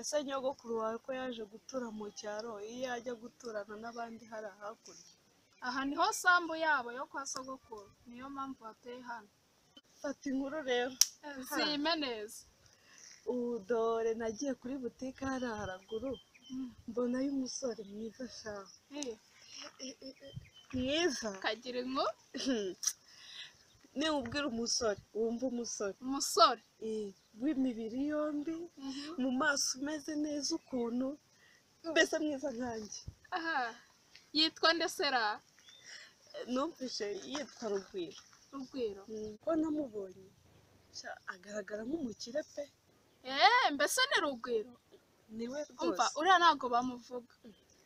se nyogokuru wawe ko yaje gutura mu cyaro iyo yajya guturana n'abandi hari hakurya aha niho sambu yabo yo kwa sogokuru niyo mpamvu bateye hano fata inkuru rero zime neza ubu dore nagiye kuri butike hariya haraguru mbonayo umusore mwiza shaka Iyi, mwiza kagira inku niba ubwira umusore wumva umusore umusore eh, w'imibiri yombi Mhm. mu maso umeze neza ukuntu mbese mwiza nkanjye aha yitwa ndesera numvise yitwa rugwiro rugwiro Mm, ko namubonye sha, agaragara nk'umukire pe eee mbese ni rugwiro niwe umva rwose uriya ntabwo bamuvuga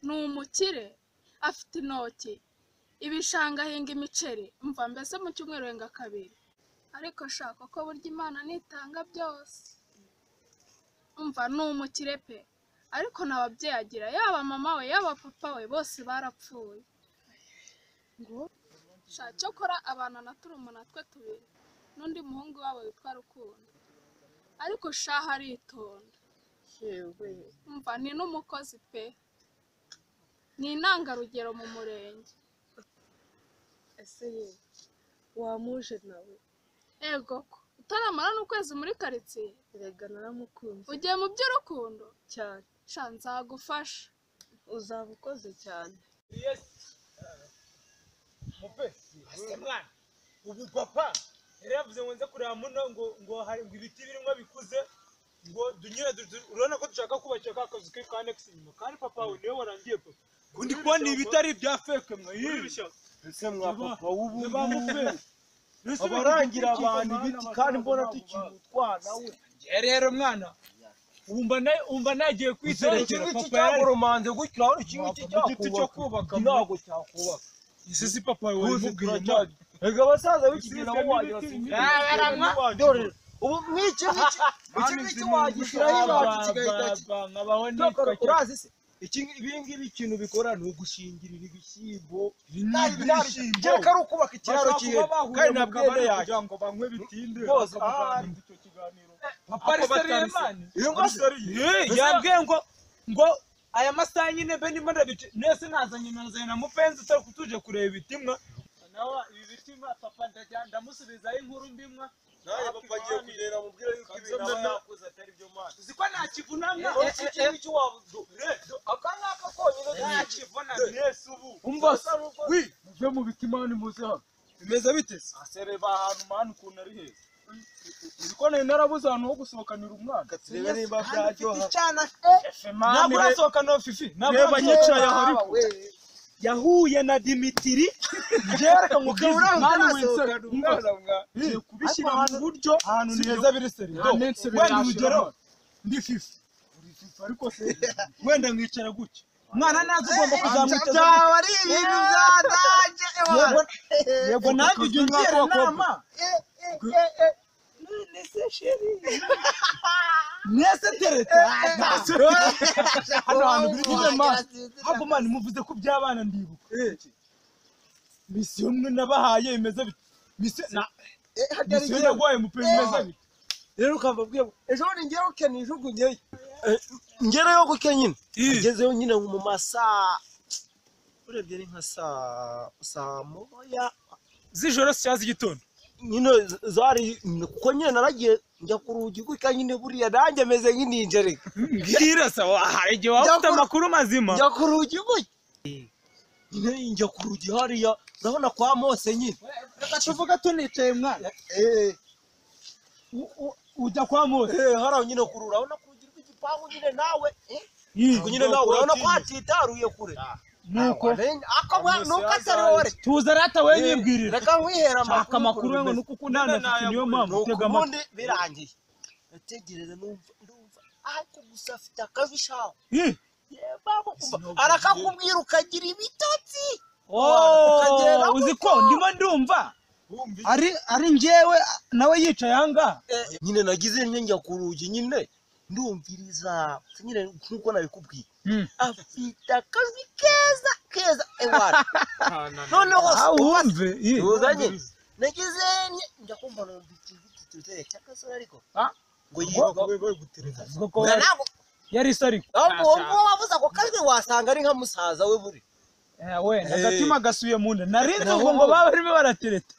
ni umukire afite intoki ibishanga ahinga imiceri umva mbese mu cyumweru yenga kabiri ariko shaka ko burya imana nitanga byose umva ni umukire pe ariko nta babyeyi agira yaba mama we yaba papa we bose barapfuye ngo sha cyokora abana na turumuna twe tubiri n'undi muhungu wabo witwa rukundo ariko shaha aritonda yewe umva ni n'umukozi pe ni intangarugero mu murenge ese ye wamuje nawe ego ko utaramara n'ukwezi muri karitsiye erega naramukunze ugiye mu by'urukundo cyane sha nzagufasha uzaba ukoze cyane mupe ese mwana ubu papa yari yavuze ngo nze kureba muno ngo ngo hari ngo ibiti birimo bikuze ngo dunyure du- du- urabona ko dushaka kubakira ka kazu ke ka nekisi inyuma kandi papa we niwe warangiye papa kundi kubona ibitari bya feke mwe yiri ese mwa papa w'ubu niba mupe abarangira abantu ibiti kandi mbona tukiri utwana we rero mwana wumva na umva nagiye kwiserekera igiti papa yari cyagoromanze gutyo urabona iki ngiki Wapfa, igiti cyo kubaka, cyakubaka mwe. ntabwo cyakubaka ese si papa we uzi wamubwiye turacyari rega abasaza b'ikigina Ibisize nabo wagira n'ibiti, bati, ibiti. "Eh, baramwa." dore ubu mw'iki ngiki iki ngiki wagishyiraho iwacu kigahita ki- nkabaho cyakora nitwa urazi se iki ibi ngibi ikintu bikora ni ugushingirira ibishyimbo kereka ari ukubaka ikiraro kihe kandi ntabwo iyene yacu kugira ngo banywe bitinde Bose bakavana ahari. muri icyo kiganiro papa ari seriye mani iyo ngose yambwiye ngo ngo aya masaha nyine mbe ndimo ndabice nese nazanye nazanye na mupenzi utari kutuje kureba ibitimwa nawe ibi bitimwa papa ndajya ndamusubizaho inkuru mbimwa nawe papa agiye kugenda amubwire yuko ibintu aba yakoze atari byo mani uzi ko nta kivunamye iki kintu cy'uwabudu aka ngaka konyine nta kivunamye yesu ubu Umva se, wi muve mu bitimani muze hano bimeze bite se asereba ahantu mani ukuntu ari heza uzi ko nari narabuze ahantu ho gusohokanira umwana turebe niba byaryoha ntabwo urasohokana fifi ntabwo reba urasohokana nyicaye aho ari ahari yahuye na dimitiri byereka ngo mani winsere ngiye kubishyira mu buryo ahantu ni heza biri seriye wenda urugero ndi fifi ariko se wenda nkicara gutya umwana ntazi ugomba kuzamwiteza byaba ari ibintu byatangiye gutya. yego nanjye ujya ungira inama none se sheri mwese tereta hano hantu biri kujya mani haba mani muvuze ko by'abana ndibuka misiyo mwe nabahaye imeze bite misiyo na misiyo naguhaye mupe imeze bite rero ukava bwe ejo bundi ngewe ukenya ijugu ngeyo ngereyo guke nyine ngezeyo nyine mu masaa urebye ni nka saa saa moya z'ijoro si cyangwa z'igitondo nyine zari kuko nyine naragiye njya ku rugi guka nyine buriya nanjye meze nk'ininjereka mbwira se wahaye igihe waba ufite Yakora- amakuru mazima njya ku rugi guka nyine njya ku rugi hariya urabona kwa mose nyine reka tuvuge tunicaye mwana eee ujya kwa mose Eh, hariya nyine kure urabona ku rugi rw'igipangu nyine nawe eh, ubwo nyine nawe urabona ko hatitaruye kure nuko ako mwana nuko atari wowe tuza rata we nyibwirira reka mwihera shaka amakuru we ngo nuko ukundana na fifi niyo mpamvu utega amatwi ubundi birangiye ndategereza numva ndumva ariko gusa afite akazi shaho Ih, arakakubwira ukagira ibitotsi oh, uzi ko ndimo ndumva ari ari njyewe nawe yicaye ahangaha Eh, nyine nagize ntyo njya ku rugi nyine ndumviriza nyine nk'uko nabikubwiye Mm. afite akazi keza keza ewana noneho se ubaze awumve tuzanye nagize nye njya kumva numva ikintu cy'igitutere cy'akasore ariko Ah. ngo yiruka ko Ubwo ntabwo yari isariko ahubwo uwo nguwo wavuze ako kajwi wasanga ari nka musaza we buri wenda Eh. agatima gasubiye mu nda narinzi ubwo ngo Naho- baba barimo baratereta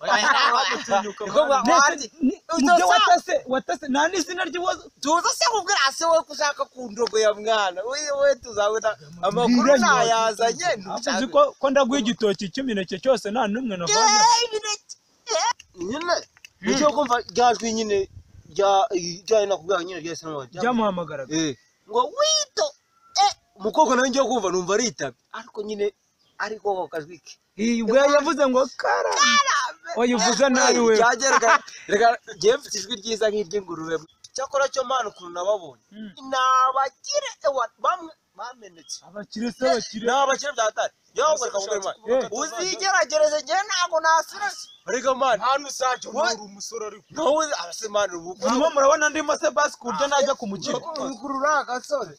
niko bwa- wanzi- Ni- Uzo nibyo sa- watase watase nta n'izina ry'ibibazo tuzi se kubwira se we gushaka kundogo ya mwana we we tuzabona amakuru Mwiranye ntayazanye Ahubwo uzi ko ko ndaguha igitoki cy'imineke cyose nta n'umwe navanye nyine nicyo kumva ryajwi nyine rya ryari nakubwira nyine ryahise nk'uwa- byamuhamagaraga Eh, ngo wito eh, umukobwa nawe ngiye kumva numva aritabye ariko nyine ariko ako kajwi ke iyi ubwo yavuze ngo karame oya uvuze nabi we ryagereka reka njyewe mfite ijwi ryiza nk'iry'ingurube cyakora cyo mpano ukuntu nababonye Mm. ni abakire ewa, bamwe bamenetse abakire se bakire ni abakire bya hatari yewe ngo reka mugore mwana Eh. uzigeragereze njyewe ntabwo nasira reka mwana hantu usajya What? unura umusore ariko ntawe arasemanira ubukuru hanyuma murabona ndimo se basi ku buryo najya ku mukino ukurura agasozi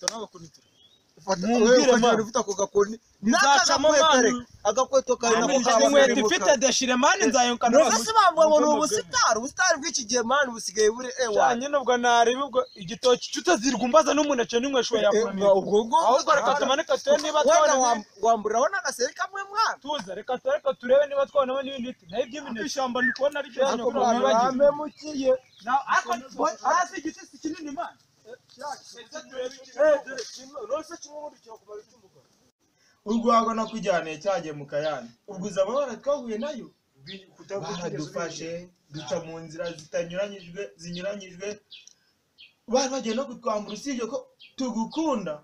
Mumbwire, mwana. ufite ako gakoni Nzacamo, N'akagakwete, mwana. agakweto kari Nta nako nijoro kabamo inkweto umukara. ifite deshire mani nzayonka Nubwo se bavuga ngo ni ubusitari ubusitari bw'iki gihe mani busigaye buri ewa cyane ubwo nareba ubwo igitoki cyutazirwa umbaza n'umuneke n'inkwesho Eh, yakuramira ubwo ngo ahubwo reka tumanike turebe niba wenda twabona wam- wamburaho n'agaseri kamwe mwana tuza reka turebe turebe niba twabonamo n'ibindi biti naho iby'imineke ishyamba ndi kubona ari Ariko mwana bamemukiye hasi igiti si kinini mani urwagwa nakujyaniye cyagiye mu kayani ubwo izo amabara twahuye nayo baradufashe duca mu nzira zitanyuranyijwe zinyuranyijwe bari bagiye no kutwambura usibye ko tugukunda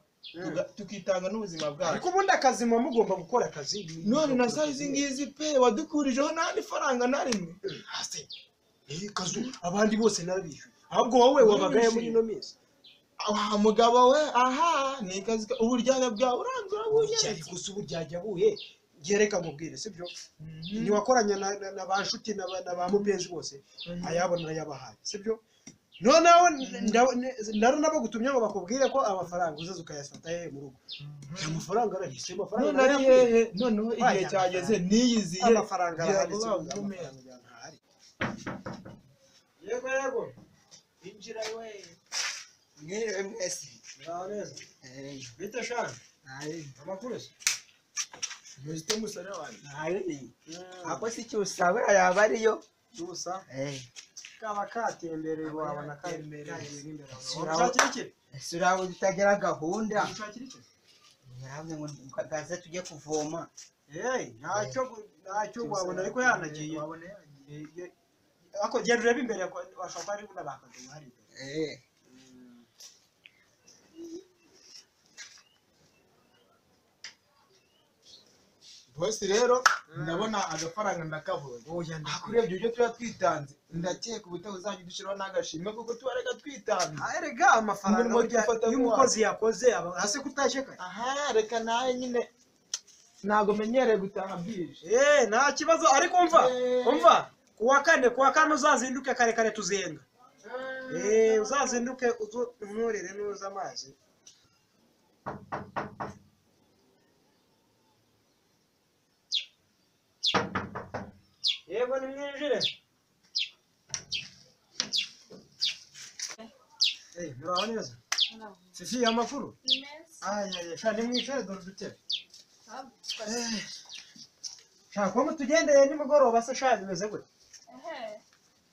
tuga- tukitanga n'ubuzima bwacu ariko ubundi akazi muba mugomba gukora akazi none na saa izi ngizi pe wadukurijeho nta n'ifaranga na rimwe Hasi. Eh, kazu abandi bose nabishyuye ahubwo wowe wabagaye muri ino minsi wa mugabo we aha ni kazi ka- uburyarya bwawe urangura uburyari bunyeretse gusa uburyarya buye gereka mubwire sibyo ntiwakoranye na, na, na ba nshuti na, ba- na ba mupenzi bose ayabo nayabahaye sibyo noneho nda- ne- nari nabagutumye ngo bakubwire ko amafaranga uzaza ukayafata hehe mu rugo aya mafaranga arahise amafaranga none ari narayakuye. hehe noneho igihe cyageze niyiziye amafaranga arahari Ngira ngo sibyo, bagume. amafaranga arahari yego yego injira we mwerewe mwese ngaho neza bite shana amakuru se muzite umusore wanjye ako si cyo usabura yaba ariyo gusa kaba katembereye wabona katembereye imbere Ushakira surabu utagira gahunda ushakira iki naravuze ngo gaze tujye kuvoma Hey, ntacyo gu- ntacyo wabona ariko yanagiye Eh, ye- ariko genda urebe imbere ko- washobora kuba ari n'abakadomo hari imbere eh bose rero ndabona agafaranga ndakabonye oya ariko urebye uburyo tuba twitanze ndakeka ubutaha uzajya udushyiraho n'agashimwe kuko tuba reka twitanze erega amafaranga Umurimo burya dufata iyo nk'uwacu. umukozi yakoze aba hasi kutashe kare aha reka nawe nyine ntabwo menyereye gutaha bwije Eh, nta kibazo ariko umva Eh. umva ku wa kane ku wa kane uzazinduke kare kare tuzenga Eh, uzazinduke uzu- unturire nuza amazi yego nimwinjire Eh, muraho neza fifi amakuru ni meza ayaya sha nimwicare dore udutebe sha kuba mutugendeye nimugoroba se sha bimeze gute ehe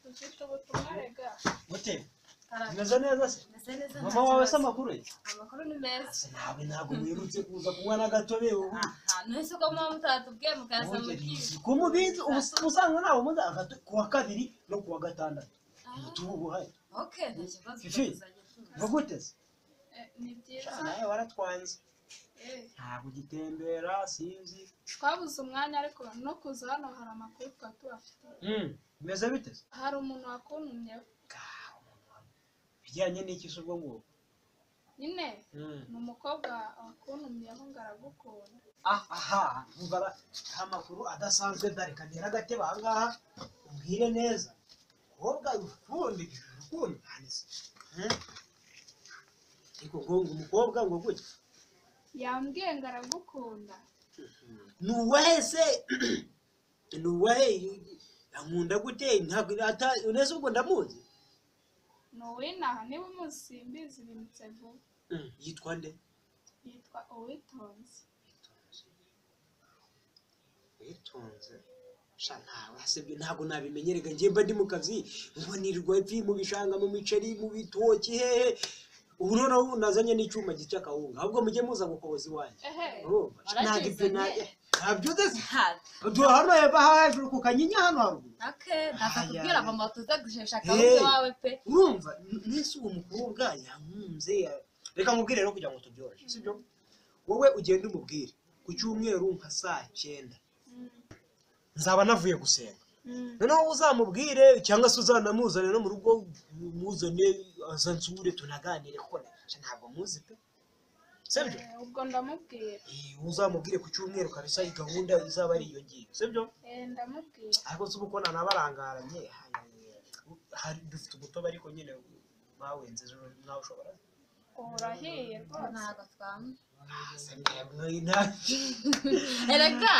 dufite ubutumwa rega gute Arabye. bimeze neza se Meze neza, nta mama wawe se kibazo. amakuru ye amakuru ni meza ntabwo ntabwo mwirutse kuza kunywa n'agatobe ubu aha ntese ko muba mutatubwiye mukaza mu kigo ku mubizi ubu usanga ntabwo muzi agatobe ku wa kabiri no ku wa gatandatu ubu buhari Okay, nta kibazo Fifi. ndakuzajya tuza. ngo gute se Eh, ni Sha, byiza nawe waratwanze Eh, ntabwo ugitembera sinzi twabuze umwanya ariko no kuza hano hari amakuru twari tubafite bimeze bite se hari umuntu wakuntumyeho bijyanye n'iki se ubwo ngubwo nyine ni umukobwa wakuntumyeho ngo aragukunda Ah, aha umva ra- nta makuru adasanzwe ndareka ntera agatebe ahangaha ubwire neza kobwa urukundo urukundo hanise ariko ngo ngo umukobwa ngo gutya yambwiye ngo aragukunda ni uwahe se ni uwahe nkunda gute ntabwo ata- unese ubwo ndamuzi ni uw'inaha niba umusimbizi bimutse vuba yitwa nde yitwa uwitonze witonze sha ntawe hasebye ntabwo nabimenyerega njye mba ndi mu kazi mbonirwa ifi mu bishanga mu miceri mu bitoki hehe ubu noneho nazanye n'icyuma gica akawunga ahubwo mujye muza gukoboza iwanjye ehe urumva sha, ntabwo ibyo Waragizanye. na- ntabyo udeze ntabwo duhano hepfo hejuru ku kanyinya hano haruguru nake ntakakubwira mama tuza gushesha Hey. akabuze wawe pe urumva n- nese uwo mukobwa yankunze ya- reka mubwire rero kugira ngo tubyoroshye sibyo wowe ugenda umubwire ku cyumweru nka saa cyenda nzaba navuye gusenga noneho uzamubwire cyangwa se uzanamuzane no mu rugo muzane aza nsure tunaganire kuko na- ntabwo muzi pe sibyo Eh, ubwo ndamubwira Eh, uzamubwire ku cyumweru kabisa iyi gahunda izaba ari iyo ngiyo sibyo Eh, ndamubwira ariko si uko nanabarangaranye hari dufite umutobe ariko nyine bawenze ejo nawe ushobora urahiye rwose ntabwo twanywa erega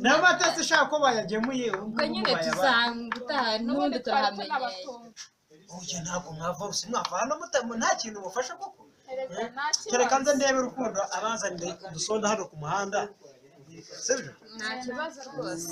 n'amata se ushaka ko bayagemuye ubu ubwo ngubu nyine bayabaye tuzanga utaha n'ubundi n'ubundi twari turahamenyesha tunabatunga oya ntabwo mwava rwose mwava hano mutamu nta kintu mufasha koko erega nta kereka nze kibazo ndebe urukundo abazanire udusonda hano ku muhanda sibyo nta kibazo rwose